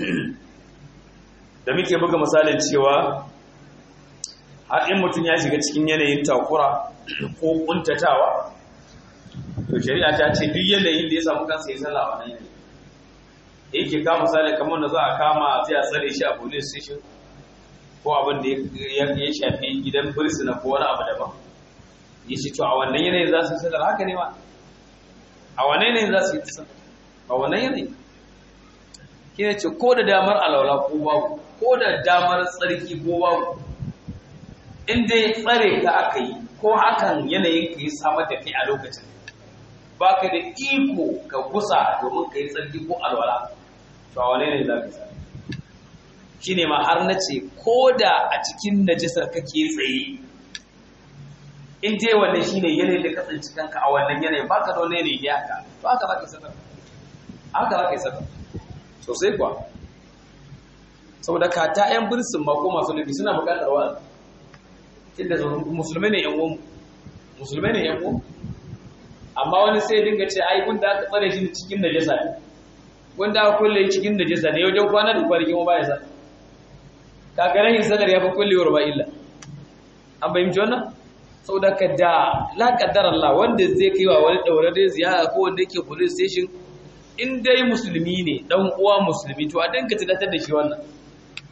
da muke buga misalin cewa har in mutum ya shiga cikin yanayin takura ko kuntatawa to shari'a ta ce duk yanayin da ya samu kansa ya sallah wannan yanayi yake ka misali kamar da za a kama sai a tsare shi a police station ko abin da ya shafi gidan fursuna ko wani abu daban ya ce to a wannan yanayin za su yi sallar haka ne ma a wannan yanayin za su yi sallar a wannan yanayin kina ce ko da damar alwala ko babu ko da damar tsarki ko babu in dai tsare ka aka yi ko hakan yanayin ka yi samar da kai a lokacin ba ka da iko ka kusa domin ka yi tsarki ko alwala to a wane ne za ka sami shi ne ma har na ce ko da a cikin najisar kake tsaye in dai wannan shi ne yanayin da ka tsinci kanka a wannan yanayin ba ka da wani yanayi ya haka to haka za ka yi sadar haka za ka yi sadar sosai kuwa saboda ka ta 'yan birsin ma ko masu nufi suna bukatar wa'azi inda musulmai ne yan uwanmu musulmai ne yan uwanmu amma wani sai dinga ce ai gunda aka tsare shi cikin najasa ne gunda aka kulle cikin najasa ne wajen kwana da kwanaki mu baya sa kagaran yin sadar ya fi kullewar ba illa an fahimci wannan saboda ka da la kaddar Allah wanda zai kai wa wani daure da ziyara ko wanda yake police station in dai musulmi ne dan uwa musulmi to a dinka tunatar da shi wannan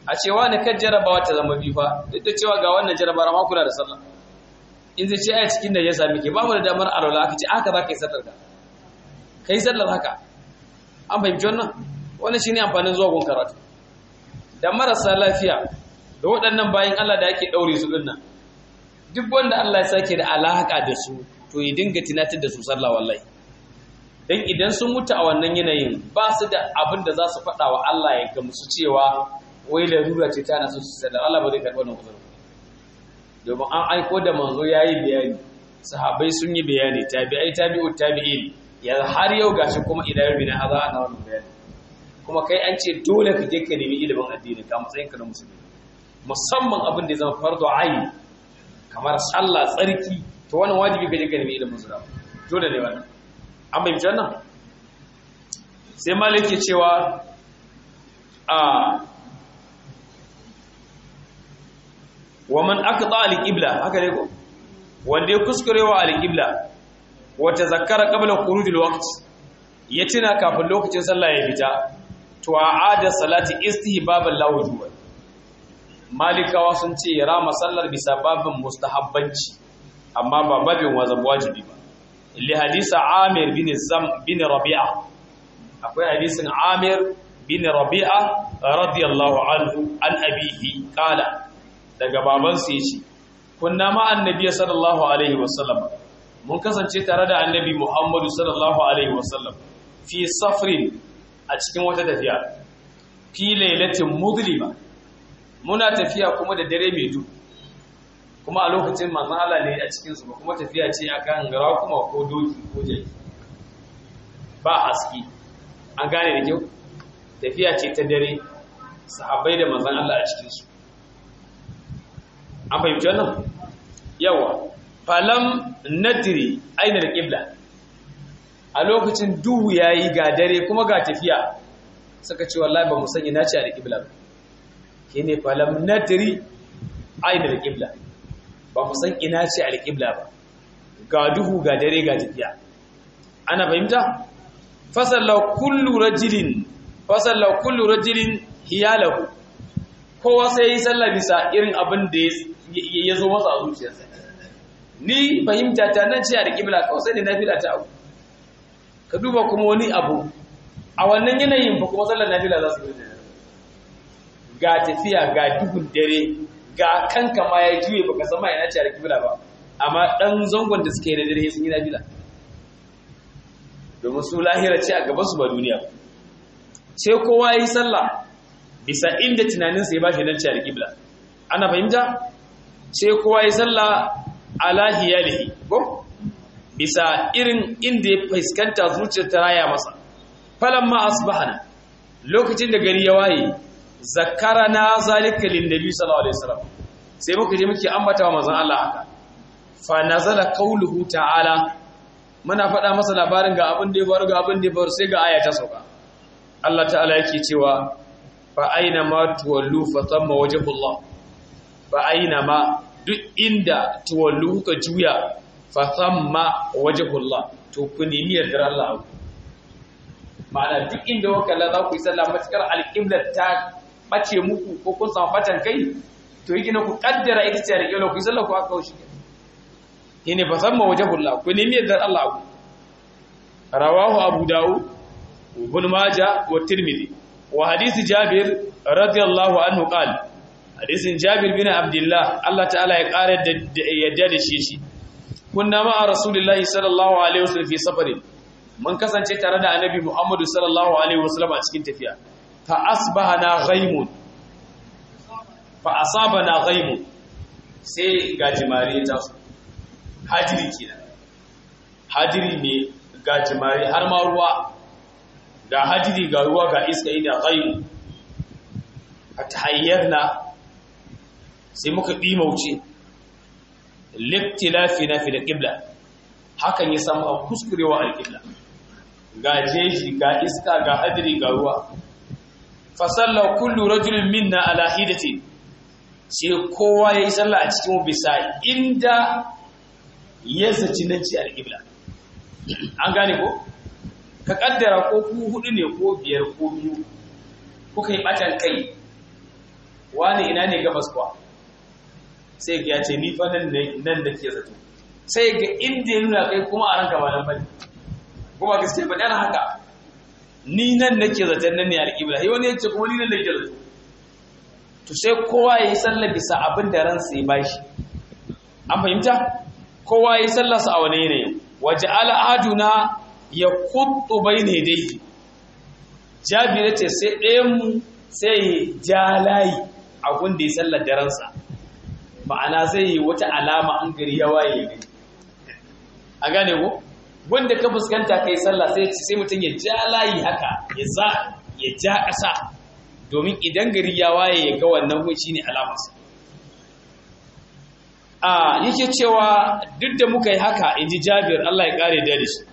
a cewa ne kan jarabawa ta zama biyu fa duk da cewa ga wannan jarabawa ma kula da sallah in zai ce ai cikin da ya sami ke babu da damar alwala aka ce haka za ka yi sallar ka kai sallar haka an fahimci wannan wannan shine amfanin zuwa gun karatu da marasa lafiya da waɗannan bayan Allah da ake ɗaure su dinnan duk wanda Allah ya sake da alaka da su to ya dinga tunatar da su sallah wallahi dan idan sun mutu a wannan yanayin ba su da abin da za su faɗa wa Allah ya gamsu cewa wai larura ce ta nasu su sallah Allah ba zai karɓi wannan uzurin domin an aiko da manzo yayi bayani sahabbai sun yi bayani tabi'ai tabi'u tabi'in ya har yau gashi kuma idan yau bina haza ana wannan bayani kuma kai an ce dole ka je ka nemi ilimin addini ka matsayin ka na musulmi musamman abin da ya zama fardu ayin kamar sallah tsarki to wannan wajibi ka je ka nemi ilimin sura dole ne wannan an bayyana wannan sai malik ke cewa a wa man aqta al-qibla haka ne ko wanda ya kuskurewa al-qibla wa tazakkara qabla khuruj al-waqt ya tuna kafin lokacin sallah ya fita to a'ada salati istihbaban la wujuban malikawa sun ce ya rama sallar bisa babin mustahabbanci amma ba babin wajibi ba li hadisa amir bin zam bin rabi'a akwai hadisin amir bin rabi'a radiyallahu anhu an abihi qala daga babansa yace kunna ma annabi sallallahu alaihi wasallam mun kasance tare da annabi muhammadu sallallahu alaihi wasallam fi safrin a cikin wata tafiya fi lailatin mudlima muna tafiya kuma da dare mai duhu kuma a lokacin manzon Allah ne a cikin su kuma tafiya ce akan rakuma ko doki ko jaki ba haske an gane da kyau tafiya ce ta dare sahabbai da manzon Allah a cikin su an fahimci wannan yawa falam nadri aina da qibla a lokacin duhu yayi ga dare kuma ga tafiya suka ce wallahi ba mu sanya nace a qibla ba shine falam nadri aina da qibla ba mu san ina ce alqibla ba ga duhu ga dare ga tafiya ana fahimta fasalla kullu rajulin fasalla kullu rajulin hiyalahu kowa sai yi sallah bisa irin abin da ya zo masa a zuciyarsa ni fahimta ta nan ce alqibla kawai sai da nafila ta abu ka duba kuma wani abu a wannan yanayin ba kuma sallar nafila za su yi ga tafiya ga duhun dare ga kanka ma ya juye baka san ma yana ce alƙibla ba amma dan zangon da suke na dare sun yi nafila domin su lahira ce a gaban su ba duniya sai kowa yi sallah bisa inda tunanin sa ya bashi nan ce alƙibla ana fahimta sai kowa yi sallah ala hiyalihi ko bisa irin inda ya fuskanta zuciyar ta raya masa falamma asbahana lokacin da gari ya waye zakarana zalika linnabi sallallahu alaihi wasallam sai muka je muke ambata wa manzon Allah haka fa nazala qawluhu ta'ala muna faɗa masa labarin ga abin da ya faru ga abin da ya faru sai ga aya ta sauka Allah ta'ala yake cewa fa aina ma tuwallu fa thamma wajhullah fa aina ma duk inda tuwallu ka juya fa thamma wajhullah to ku nemi yardar Allah ma'ana duk inda wakala za ku yi sallah matukar alƙiblar ta bace muku ko kun samu batan kai to yi ku kaddara ita ce da kyau ku yi sallah ku aka kaushi shine fa samma wajhullah ku nemi yardar Allah ku rawahu abu daud ibn majah wa tirmidhi wa hadith jabir radiyallahu anhu qala hadisin jabir bin abdullah Allah ta'ala ya kare yadda da shi shi kunna ma'a rasulillahi sallallahu alaihi wasallam fi safarin mun kasance tare da annabi muhammadu sallallahu alaihi wasallam a cikin tafiya fa asbahana ghaimun fa asabana ghaimun sai gajimare ta su hajiri kenan hajiri ne gajimare har ma ruwa ga hajiri ga ruwa ga iska ina ghaimu fatahayyarna sai muka dimauce liktilafina fi al-qibla hakan ya samu a kuskurewa al-qibla ga jeji ga iska ga hadiri ga ruwa fasalla kullu rajulin minna ala hidati sai kowa yayi sallah a cikin bisa inda ya zaci nan ci al-qibla an gane ko ka kaddara ko ku hudu ne ko biyar ko biyu kuka yi batan kai wani ina ne gabas kuwa sai ga ya ce ni fa nan nan da ke zato sai ga inda ya nuna kai kuma a ranka ba nan bane kuma gaskiya ba dan haka ni nan nake zaton nan ne alƙibla sai wani ya ce kuma ni nan nake zato to sai kowa ya yi sallah bisa abin da ransa ya bashi an fahimta kowa ya yi sallarsa a wani yanayi waje al'aduna ya kuɗu bai ne dai jabira ce sai ɗayanmu sai ja layi a gunda ya sallar da ransa ma'ana zai yi wata alama an gari ya waye ya gani a gane ko wanda ka fuskanta kai sallah sai sai mutum ya ja layi haka ya za ya ja ƙasa domin idan gari ya waye ya ga wannan gun shine alamarsa a yake cewa duk da muka yi haka inji Jabir Allah ya kare da shi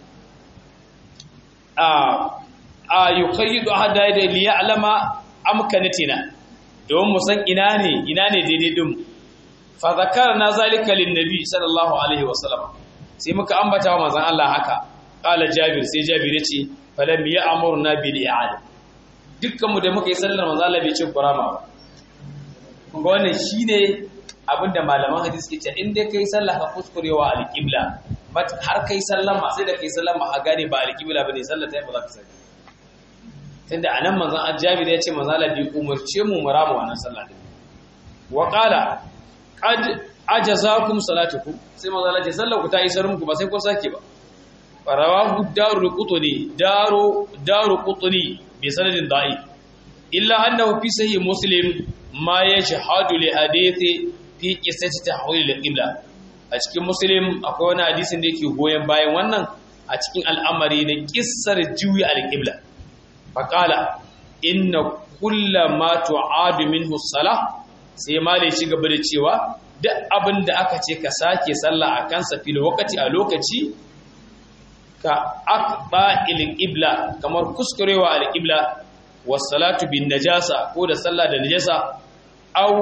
a a yuqayyidu ahada da li ya'lama amkanatina don mu san ina ne ina ne daidai din fa zakarna zalika lin nabi sallallahu alaihi wasallam sai muka ambata wa manzon Allah haka qala Jabir sai Jabir ya ce falam ya'murna bil i'ada dukkanmu da muka yi sallar manzo Allah bai ce kurama ba kun ga wannan shine abinda malaman hadisi ke ce in dai kai sallah ka kuskurewa alqibla but har kai sallama sai da kai sallama a gane ba alqibla bane sallar ta ba za ka sani tunda anan manzon Jabir ya ce manzo Allah bai umarce mu mu rama wannan sallah din wa qala qad ajazakum salatukum sai manzo Allah ya sallar ku ta isar muku ba sai kun sake ba farawahu darul qutni daru daru qutni بسند ضعيف إلا أنه في صحيح مسلم ما يشهد لحديث في قصة تحويل القبلة a cikin muslim akwai wani hadisin da yake goyon bayan wannan a cikin al'amari na kissar juyi al-qibla faqala inna kulla ma tu'adu minhu salah sai malai ci gaba da cewa duk abin da aka ce ka sake sallah a kansa fil waqti a lokaci ka aqba il-qibla kamar kuskurewa al-qibla was salatu bin najasa ko da sallah da najasa aw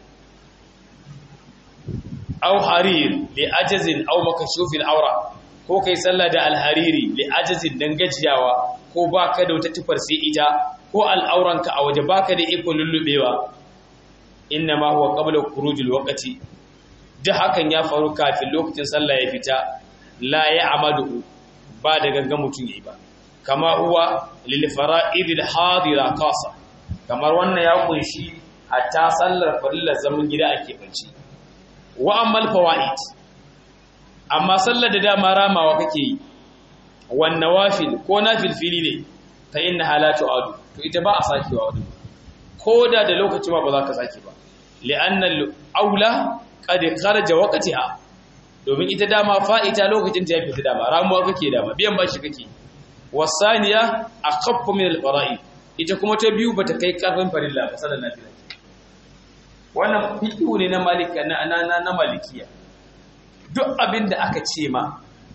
aw harir li ajazin aw makashufil awra ko kai sallah da al-hariri li ajazin dan gajiyawa ko baka da wata tufar sai ita ko al'auranka a waje baka da iko lullubewa inna ma huwa qabla khurujil waqti da hakan ya faru kafin lokacin sallah ya fita la ya'madu ba da gangan mutum yayi ba kama huwa lil fara'idil hadira qasa kamar wannan ya kunshi hatta sallar farillar zaman gida ake banci wa ammal fawaid amma sallar da dama ramawa kake yi wan nawafil ko nafil fili ne fa inna halatu adu to ita ba a sakewa wadda ko da da lokaci ma ba za ka sake ba li'anna aula qad kharaja waqtiha domin ita dama fa'ita lokacin ta ya fita dama ramuwa kake dama biyan bashi kake wasaniya akhaffu min al-fara'i ita kuma ta biyu bata kai karfin farilla ba sallan nafila wannan fiqhu ne na malika na na na malikiya duk abin da aka ce ma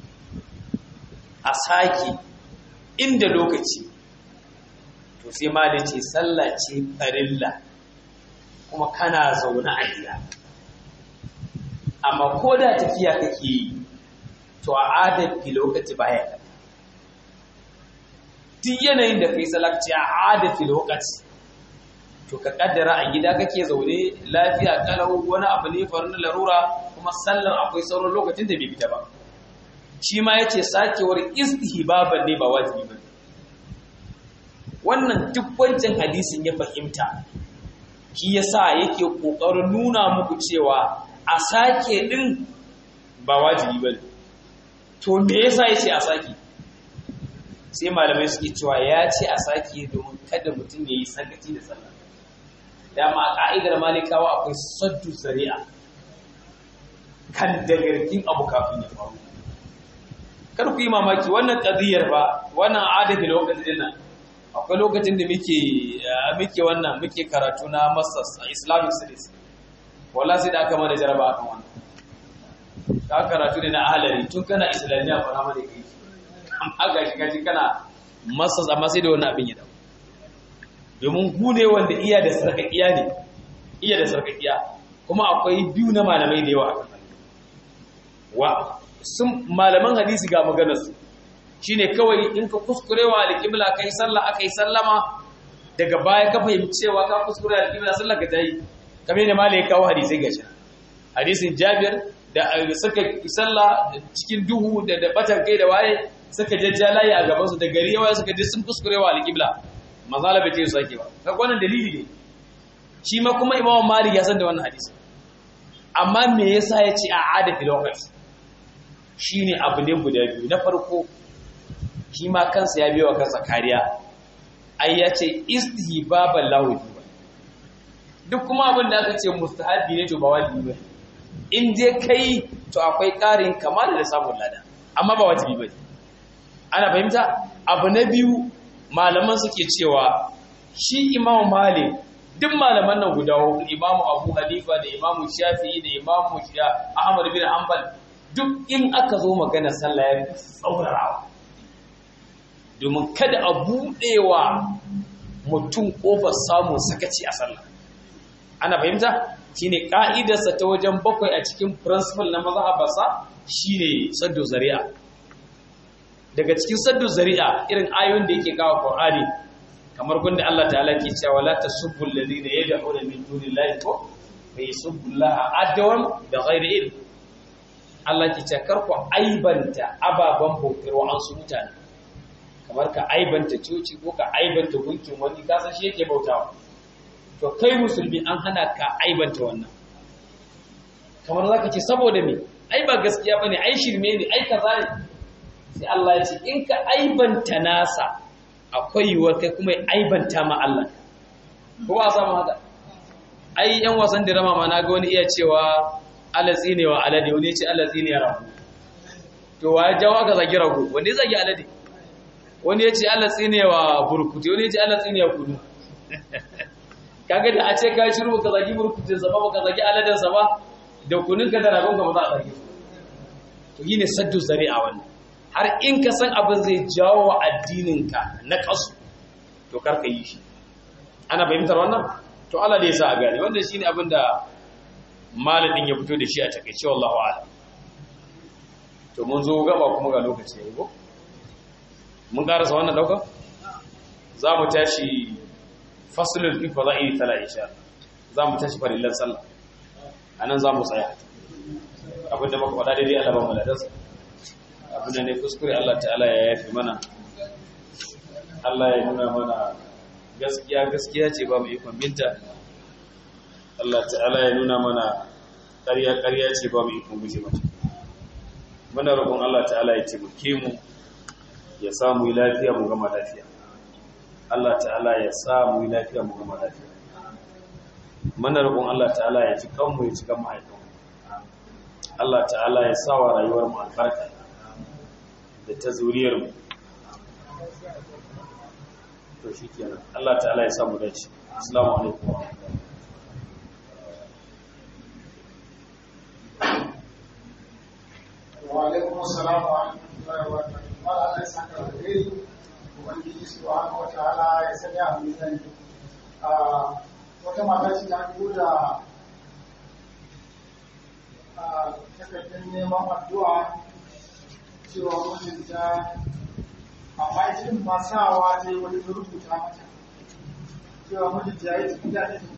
a sake inda lokaci to sai ma da ce sallah ce farilla kuma kana zaune a gida amma ko da tafiya kake yi to a adafi lokaci baya da duk yanayin da kai salakci a adafi lokaci to ka kaddara a gida kake zaune lafiya kalau wani abu ne faru na larura kuma sallar akwai sauran lokacin da bai fita ba shi ma yace sakewar istihbaban ne ba wajibi ba wannan duk wancan hadisin ya fahimta shi yasa yake kokarin nuna muku cewa a sake din ba wajibi bane to me yasa yace a sake sai malamai suke cewa ya ce a sake domin kada mutum yayi sakaci da sallah dama a ka'idar malikawa akwai saddu zari'a kan dagarkin abu kafin ya faru kar ku yi mamaki wannan qadiyar ba wannan adabi lokacin nan akwai lokacin da muke muke wannan muke karatu na masters a islamic studies wala sai da aka mana jaraba akan wannan ka karatu ne na ahalari tun kana islamiyya fara mana kai amma ga shi kaji kana masters amma sai da wannan abin ya dawo domin ku ne wanda iya da sarkakiya ne iya da sarkakiya kuma akwai biyu na malamai da yawa akan wa sun malaman hadisi ga maganarsu shine kawai in ka kuskurewa alƙibla kai sallah aka yi sallama daga baya ka fahimci cewa ka kuskure alƙibla sallah ka tayi kamar da malai kawo hadisai gashi hadisin Jabir da suka sallah cikin duhu da da batan kai da waye suka jajja layi a gaban su da gari yawa suka ji sun kuskurewa alqibla manzala bai ce su sake ba kaga wannan dalili ne shi ma kuma imamu malik ya san da wannan hadisi amma me yasa ya ce a ada fil waqt shine abu ne guda biyu na farko shi ma kansa ya biyo kansa kariya ai ya ce istihbaban lahu duk kuma abin da aka ce mustahabi ne to ba wajibi ba in je kai to akwai ƙarin kamar da samun lada amma ba wajibi ba ana fahimta abu na biyu malaman suke cewa shi imamu malik duk malaman nan guda hudu imamu abu hanifa da imamu shafi'i da imamu ahmad bin hanbal duk in aka zo magana sallah ya fi tsaurarawa domin kada a buɗewa mutum ƙofar samun sakaci a sallah ana fahimta shine ka'idarsa ta wajen bakwai a cikin principle na mazhabarsa shine saddu zari'a daga cikin saddu zari'a irin ayoyin da yake kawo Qur'ani kamar gunda Allah ta'ala ke cewa la tasubbu alladhina yad'una min dunillahi ko fa yasubbullaha adwan da ghairi ilm Allah ke cewa kar ku aibanta ababan bautar an su mutane kamar ka aibanta coci ko ka aibanta gunkin wani kasan shi yake bautawa to kai musulmi an hana ka aibanta wannan kamar za ka ce saboda me ai ba gaskiya ba ne ai shirme ne ai kaza ne sai Allah ya ce in ka aibanta nasa akwai yiwuwar kai kuma ya aibanta ma Allah ko ba samu haka ai yan wasan dirama ma na ga wani iya cewa alatsi ne wa alade wani ya ce alatsi ne ya rabu to wa ya jawo ka zagi rago wani ya zagi alade wani ya ce alatsi ne wa burkutu wani ya ce alatsi ne ya kudu kaga da a ce ka shiru baka zagi burkutun sa ba baka zagi aladan sa ba da kunin ka da ragon ka ba za a zagi to yi ne saddu zari'a wannan har in ka san abin zai jawo wa addinin ka na kasu to kar ka yi shi ana fahimtar wannan to Allah ne ya sa a gane wannan shine abin da malamin ya fito da shi a takeice wallahu a'lam to mun zo gaba kuma ga lokaci yayi ko mun karasa wannan dauka za mu tashi fasulun fi fada'i tala insha za mu tashi farillan sallah anan za mu tsaya abinda muka faɗa daidai Allah ba mu ladarsa abinda ne kuskure Allah ta'ala ya yafi mana Allah ya nuna mana gaskiya gaskiya ce ba mu ikon binta Allah ta'ala ya nuna mana ƙarya ƙarya ce ba mu ikon guje mata muna roƙon Allah ta'ala ya taimake mu ya samu lafiya mu gama lafiya Allah ta'ala ya sa mu yi lafiya mu gama lafiya mana roƙon Allah ta'ala ya ci kanmu ya ci kan mahaifin Allah ta'ala ya sa wa rayuwar mu albarka da ta zuriyar mu to shikenan Allah ta'ala ya sa mu dace assalamu alaikum wa rahmatullahi wa alaikum assalam wa rahmatullahi wa barakatuh Allah ya saka alheri ubangiji subhanahu wataala ya sanya a mizani a wata mata ce ta tura a takardar neman addu'a cewa mijinta amma irin masawa ta yi wani rubuta mata cewa mijinta ya yi tafiya